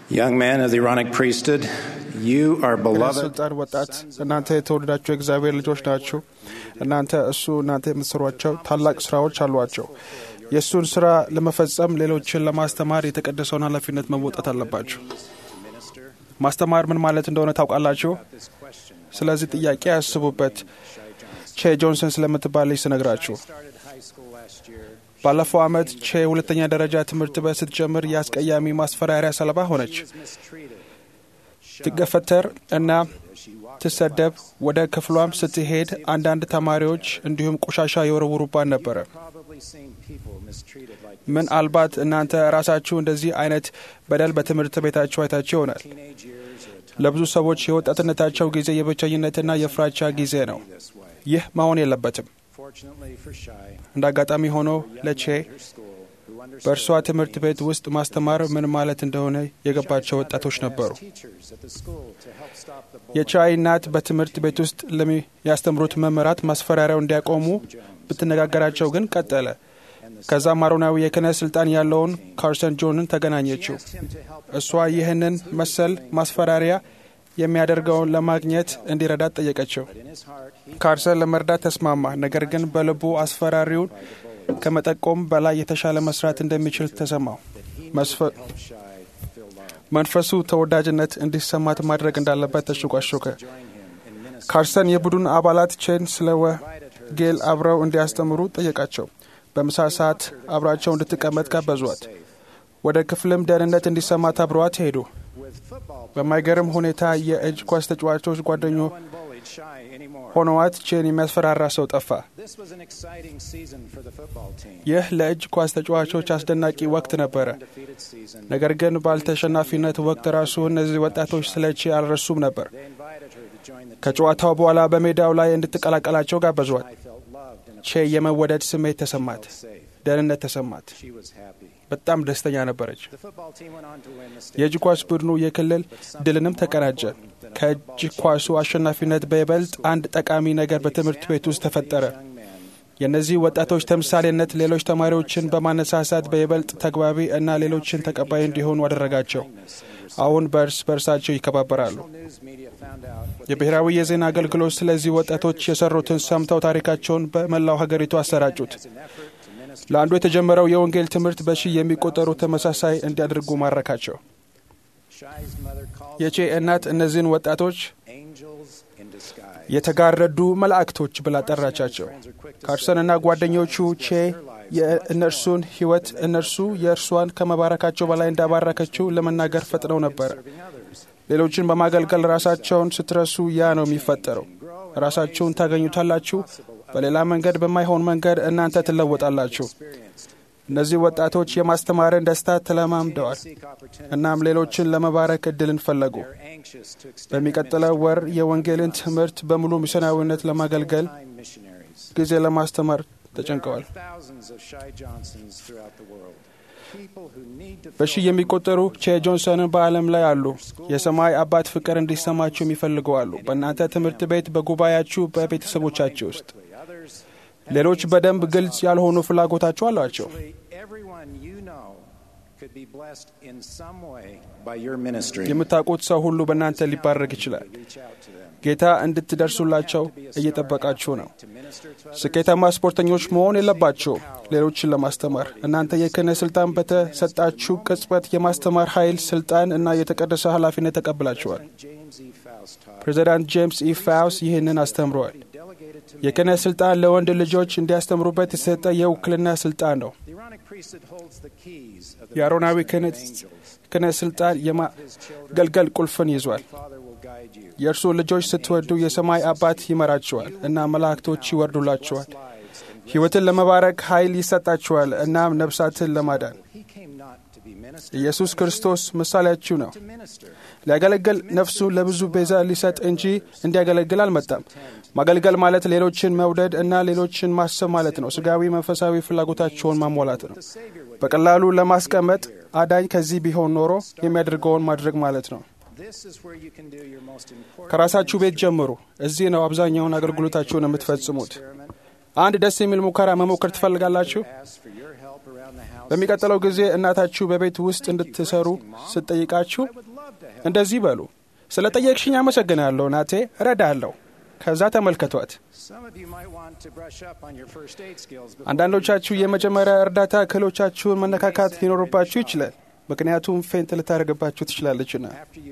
Young man of the Aaronic priesthood, you are beloved. ስልጣን ወጣት እናንተ የተወደዳችሁ የእግዚአብሔር ልጆች ናችሁ። እናንተ እሱ እናንተ የምትሰሯቸው ታላቅ ስራዎች አሏቸው። የእሱን ስራ ለመፈጸም ሌሎችን ለማስተማር የተቀደሰውን ኃላፊነት መወጣት አለባችሁ። ማስተማር ምን ማለት እንደሆነ ታውቃላችሁ። ስለዚህ ጥያቄ ያስቡበት። ቼ ጆንሰን ስለምትባል ልጅ ስነግራችሁ ባለፈው ዓመት ቼ ሁለተኛ ደረጃ ትምህርት ቤት ስትጀምር የአስቀያሚ ማስፈራሪያ ሰለባ ሆነች። ትገፈተር እና ትሰደብ። ወደ ክፍሏም ስትሄድ አንዳንድ ተማሪዎች እንዲሁም ቆሻሻ የወረውሩባት ነበረ። ምናልባት እናንተ ራሳችሁ እንደዚህ አይነት በደል በትምህርት ቤታችሁ አይታችሁ ይሆናል። ለብዙ ሰዎች የወጣትነታቸው ጊዜ የብቸኝነትና የፍራቻ ጊዜ ነው። ይህ መሆን የለበትም። እንደ አጋጣሚ ሆኖ ለቼ በእርሷ ትምህርት ቤት ውስጥ ማስተማር ምን ማለት እንደሆነ የገባቸው ወጣቶች ነበሩ። የቻይ እናት በትምህርት ቤት ውስጥ ለሚያስተምሩት መምህራት ማስፈራሪያው እንዲያቆሙ ብትነጋገራቸው ግን ቀጠለ። ከዛም አሮናዊ የክህነት ስልጣን ያለውን ካርሰን ጆንን ተገናኘችው። እሷ ይህንን መሰል ማስፈራሪያ የሚያደርገውን ለማግኘት እንዲረዳት ጠየቀችው። ካርሰን ለመርዳት ተስማማ። ነገር ግን በልቡ አስፈራሪውን ከመጠቆም በላይ የተሻለ መስራት እንደሚችል ተሰማው። መንፈሱ ተወዳጅነት እንዲሰማት ማድረግ እንዳለበት ተሾካሾከ። ካርሰን የቡድን አባላት ቼን ስለ ወንጌል አብረው እንዲያስተምሩ ጠየቃቸው። በምሳ ሰዓት አብራቸው እንድትቀመጥ ጋበዟት። ወደ ክፍልም ደህንነት እንዲሰማት አብረዋት ሄዱ። በማይገርም ሁኔታ የእጅ ኳስ ተጫዋቾች ጓደኞ ሆነዋት ቼን የሚያስፈራራ ሰው ጠፋ። ይህ ለእጅ ኳስ ተጫዋቾች አስደናቂ ወቅት ነበረ። ነገር ግን ባልተሸናፊነት ወቅት ራሱ እነዚህ ወጣቶች ስለ ቼ አልረሱም ነበር። ከጨዋታው በኋላ በሜዳው ላይ እንድትቀላቀላቸው ጋበዟት። ቼ የመወደድ ስሜት ተሰማት፣ ደህንነት ተሰማት። በጣም ደስተኛ ነበረች። የእጅ ኳስ ቡድኑ የክልል ድልንም ተቀናጀ። ከእጅ ኳሱ አሸናፊነት በይበልጥ አንድ ጠቃሚ ነገር በትምህርት ቤት ውስጥ ተፈጠረ። የእነዚህ ወጣቶች ተምሳሌነት ሌሎች ተማሪዎችን በማነሳሳት በይበልጥ ተግባቢ እና ሌሎችን ተቀባይ እንዲሆኑ አደረጋቸው። አሁን በእርስ በእርሳቸው ይከባበራሉ። የብሔራዊ የዜና አገልግሎት ስለዚህ ወጣቶች የሰሩትን ሰምተው ታሪካቸውን በመላው ሀገሪቱ አሰራጩት። ለአንዱ የተጀመረው የወንጌል ትምህርት በሺህ የሚቆጠሩ ተመሳሳይ እንዲያደርጉ ማረካቸው። የቼ እናት እነዚህን ወጣቶች የተጋረዱ መላእክቶች ብላ ጠራቻቸው። ካርሰንና ጓደኞቹ ቼ የእነርሱን ሕይወት እነርሱ የእርሷን ከመባረካቸው በላይ እንዳባረከችው ለመናገር ፈጥነው ነበረ። ሌሎችን በማገልገል ራሳቸውን ስትረሱ ያ ነው የሚፈጠረው። ራሳችሁን ታገኙታላችሁ። በሌላ መንገድ በማይሆን መንገድ እናንተ ትለወጣላችሁ። እነዚህ ወጣቶች የማስተማርን ደስታ ተለማምደዋል። እናም ሌሎችን ለመባረክ እድልን ፈለጉ። በሚቀጥለው ወር የወንጌልን ትምህርት በሙሉ ሚስዮናዊነት ለማገልገል ጊዜ ለማስተማር ተጨንቀዋል። በሺህ የሚቆጠሩ ቼ ጆንሰንን በዓለም ላይ አሉ። የሰማይ አባት ፍቅር እንዲሰማችሁ የሚፈልጉ አሉ። በእናንተ ትምህርት ቤት፣ በጉባኤያችሁ፣ በቤተሰቦቻችሁ ውስጥ ሌሎች በደንብ ግልጽ ያልሆኑ ፍላጎታቸው አሏቸው። የምታውቁት ሰው ሁሉ በእናንተ ሊባረክ ይችላል። ጌታ እንድትደርሱላቸው እየጠበቃችሁ ነው። ስኬታማ ስፖርተኞች መሆን የለባቸው ሌሎችን ለማስተማር እናንተ የክህነት ስልጣን በተሰጣችሁ ቅጽበት የማስተማር ኃይል፣ ስልጣን እና የተቀደሰ ኃላፊነት ተቀብላችኋል። ፕሬዚዳንት ጄምስ ኢ ፋውስ ይህንን አስተምረዋል። የክህነት ስልጣን ለወንድ ልጆች እንዲያስተምሩበት የተሰጠ የውክልና ስልጣን ነው። የአሮናዊ ክህነት ስልጣን የማገልገል ቁልፍን ይዟል። የእርሱ ልጆች ስትወዱ የሰማይ አባት ይመራችኋል እና መላእክቶች ይወርዱላችኋል። ሕይወትን ለመባረክ ኃይል ይሰጣችኋል እናም ነፍሳትን ለማዳን ኢየሱስ ክርስቶስ ምሳሌያችሁ ነው። ሊያገለግል ነፍሱን ለብዙ ቤዛ ሊሰጥ እንጂ እንዲያገለግል አልመጣም። ማገልገል ማለት ሌሎችን መውደድ እና ሌሎችን ማሰብ ማለት ነው። ስጋዊ፣ መንፈሳዊ ፍላጎታቸውን ማሟላት ነው። በቀላሉ ለማስቀመጥ አዳኝ ከዚህ ቢሆን ኖሮ የሚያደርገውን ማድረግ ማለት ነው። ከራሳችሁ ቤት ጀምሩ። እዚህ ነው አብዛኛውን አገልግሎታችሁን የምትፈጽሙት። አንድ ደስ የሚል ሙከራ መሞከር ትፈልጋላችሁ? በሚቀጥለው ጊዜ እናታችሁ በቤት ውስጥ እንድትሰሩ ስትጠይቃችሁ እንደዚህ በሉ፣ ስለ ጠየቅሽኝ አመሰግናለሁ ናቴ፣ እረዳለሁ። ከዛ ተመልከቷት። አንዳንዶቻችሁ የመጀመሪያ እርዳታ ክህሎቻችሁን መነካካት ሊኖርባችሁ ይችላል፣ ምክንያቱም ፌንት ልታደርግባችሁ ትችላለችና።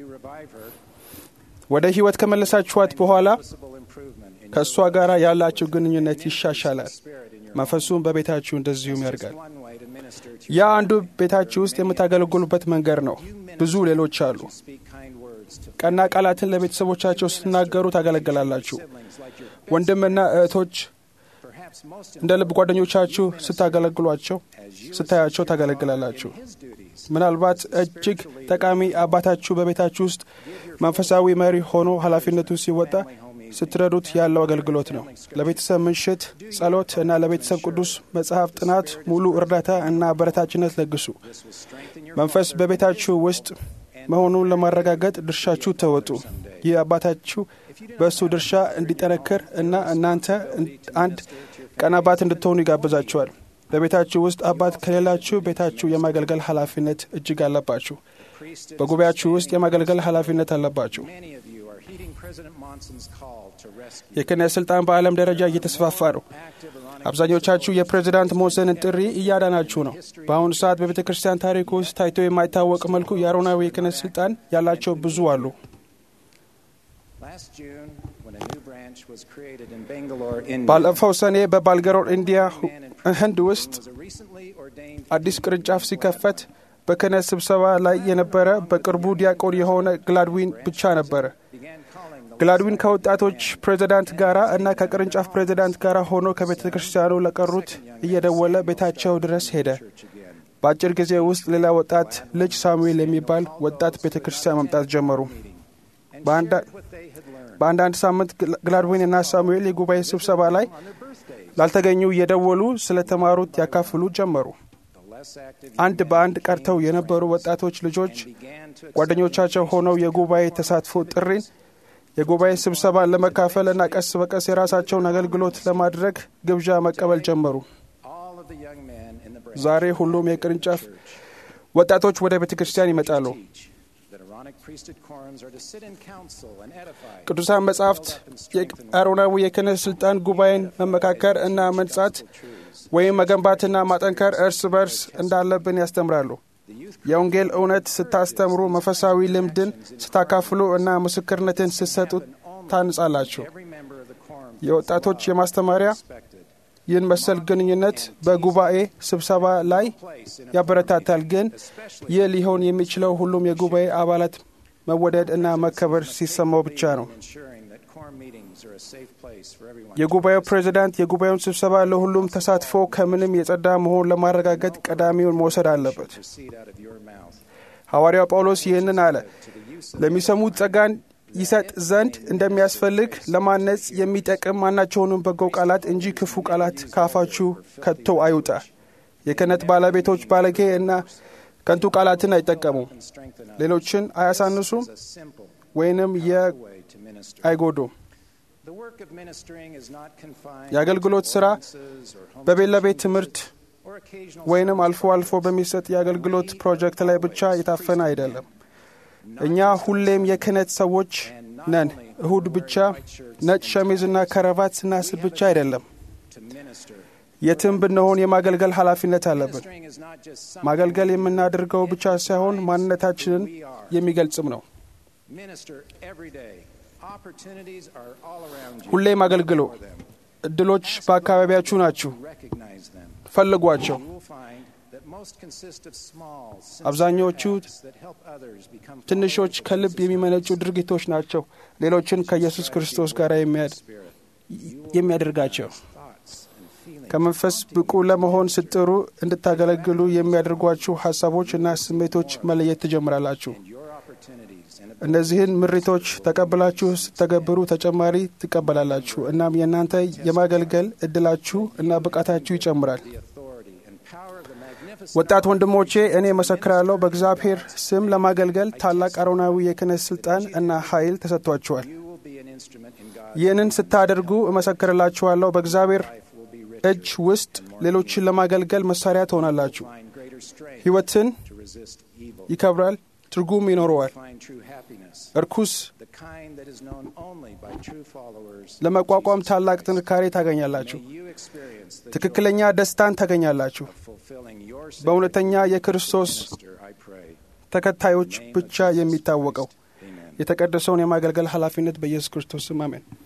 ወደ ሕይወት ከመለሳችኋት በኋላ ከእሷ ጋር ያላችሁ ግንኙነት ይሻሻላል። መንፈሱም በቤታችሁ እንደዚሁም ያድጋል። ያ አንዱ ቤታችሁ ውስጥ የምታገለግሉበት መንገድ ነው። ብዙ ሌሎች አሉ። ቀና ቃላትን ለቤተሰቦቻቸው ስትናገሩ ታገለግላላችሁ። ወንድምና እህቶች እንደ ልብ ጓደኞቻችሁ ስታገለግሏቸው ስታያቸው ታገለግላላችሁ። ምናልባት እጅግ ጠቃሚ አባታችሁ በቤታችሁ ውስጥ መንፈሳዊ መሪ ሆኖ ኃላፊነቱን ሲወጣ ስትረዱት ያለው አገልግሎት ነው። ለቤተሰብ ምሽት ጸሎት እና ለቤተሰብ ቅዱስ መጽሐፍ ጥናት ሙሉ እርዳታ እና አበረታችነት ለግሱ። መንፈስ በቤታችሁ ውስጥ መሆኑን ለማረጋገጥ ድርሻችሁ ተወጡ። ይህ አባታችሁ በእሱ ድርሻ እንዲጠነክር እና እናንተ አንድ ቀን አባት እንድትሆኑ ይጋብዛችኋል። በቤታችሁ ውስጥ አባት ከሌላችሁ ቤታችሁ የማገልገል ኃላፊነት እጅግ አለባችሁ። በጉባኤያችሁ ውስጥ የማገልገል ኃላፊነት አለባችሁ። የክህነት ስልጣን በዓለም ደረጃ እየተስፋፋ ነው። አብዛኞቻችሁ የፕሬዚዳንት ሞንሰንን ጥሪ እያዳናችሁ ነው። በአሁኑ ሰዓት በቤተ ክርስቲያን ታሪክ ውስጥ ታይቶ የማይታወቅ መልኩ የአሮናዊ የክህነት ስልጣን ያላቸው ብዙ አሉ። ባለፈው ሰኔ በባልገሮር ኢንዲያ ህንድ ውስጥ አዲስ ቅርንጫፍ ሲከፈት በክህነት ስብሰባ ላይ የነበረ በቅርቡ ዲያቆን የሆነ ግላድዊን ብቻ ነበረ። ግላድዊን ከወጣቶች ፕሬዚዳንት ጋር እና ከቅርንጫፍ ፕሬዚዳንት ጋር ሆኖ ከቤተ ክርስቲያኑ ለቀሩት እየደወለ ቤታቸው ድረስ ሄደ። በአጭር ጊዜ ውስጥ ሌላ ወጣት ልጅ ሳሙኤል የሚባል ወጣት ቤተ ክርስቲያን መምጣት ጀመሩ። በአንዳንድ ሳምንት ግላድዊን እና ሳሙኤል የጉባኤ ስብሰባ ላይ ላልተገኙ እየደወሉ ስለተማሩት ያካፍሉ ጀመሩ። አንድ በአንድ ቀርተው የነበሩ ወጣቶች ልጆች ጓደኞቻቸው ሆነው የጉባኤ ተሳትፎ ጥሪን የጉባኤ ስብሰባን ለመካፈል እና ቀስ በቀስ የራሳቸውን አገልግሎት ለማድረግ ግብዣ መቀበል ጀመሩ። ዛሬ ሁሉም የቅርንጫፍ ወጣቶች ወደ ቤተ ክርስቲያን ይመጣሉ። ቅዱሳን መጻሕፍት የአሮናዊ የክህነት ስልጣን ጉባኤን መመካከር እና መንጻት ወይም መገንባትና ማጠንከር እርስ በርስ እንዳለብን ያስተምራሉ። የወንጌል እውነት ስታስተምሩ፣ መንፈሳዊ ልምድን ስታካፍሉ እና ምስክርነትን ስትሰጡ ታንጻላችሁ። የወጣቶች የማስተማሪያ ይህን መሰል ግንኙነት በጉባኤ ስብሰባ ላይ ያበረታታል። ግን ይህ ሊሆን የሚችለው ሁሉም የጉባኤ አባላት መወደድ እና መከበር ሲሰማው ብቻ ነው። የጉባኤው ፕሬዚዳንት የጉባኤውን ስብሰባ ለሁሉም ተሳትፎ ከምንም የጸዳ መሆን ለማረጋገጥ ቀዳሚውን መውሰድ አለበት። ሐዋርያው ጳውሎስ ይህንን አለ። ለሚሰሙት ጸጋን ይሰጥ ዘንድ እንደሚያስፈልግ ለማነጽ የሚጠቅም ማናቸውንም በጎ ቃላት እንጂ ክፉ ቃላት ከአፋችሁ ከቶ አይውጣ። የክህነት ባለቤቶች ባለጌ እና ከንቱ ቃላትን አይጠቀሙም፣ ሌሎችን አያሳንሱም ወይንም አይጎዱም። የአገልግሎት ሥራ በቤት ለቤት ትምህርት ወይንም አልፎ አልፎ በሚሰጥ የአገልግሎት ፕሮጀክት ላይ ብቻ የታፈነ አይደለም። እኛ ሁሌም የክህነት ሰዎች ነን። እሁድ ብቻ ነጭ ሸሚዝና ከረባት ስናስብ ብቻ አይደለም። የትም ብንሆን የማገልገል ኃላፊነት አለብን። ማገልገል የምናደርገው ብቻ ሳይሆን ማንነታችንን የሚገልጽም ነው። ሁሌም አገልግሎ። እድሎች በአካባቢያችሁ ናችሁ፣ ፈልጓቸው። አብዛኛዎቹ ትንሾች ከልብ የሚመነጩ ድርጊቶች ናቸው ሌሎችን ከኢየሱስ ክርስቶስ ጋር የሚያደርጋቸው። ከመንፈስ ብቁ ለመሆን ስትጥሩ እንድታገለግሉ የሚያደርጓችሁ ሀሳቦች እና ስሜቶች መለየት ትጀምራላችሁ። እነዚህን ምሪቶች ተቀብላችሁ ስተገብሩ ተጨማሪ ትቀበላላችሁ። እናም የእናንተ የማገልገል እድላችሁ እና ብቃታችሁ ይጨምራል። ወጣት ወንድሞቼ እኔ መሰክራለሁ፣ በእግዚአብሔር ስም ለማገልገል ታላቅ አሮናዊ የክህነት ስልጣን እና ኃይል ተሰጥቷችኋል። ይህንን ስታደርጉ እመሰክርላችኋለሁ፣ በእግዚአብሔር እጅ ውስጥ ሌሎችን ለማገልገል መሳሪያ ትሆናላችሁ። ሕይወትን ይከብራል፣ ትርጉም ይኖረዋል። እርኩስ ለመቋቋም ታላቅ ጥንካሬ ታገኛላችሁ። ትክክለኛ ደስታን ታገኛላችሁ። በእውነተኛ የክርስቶስ ተከታዮች ብቻ የሚታወቀው የተቀደሰውን የማገልገል ኃላፊነት በኢየሱስ ክርስቶስ ስም አሜን።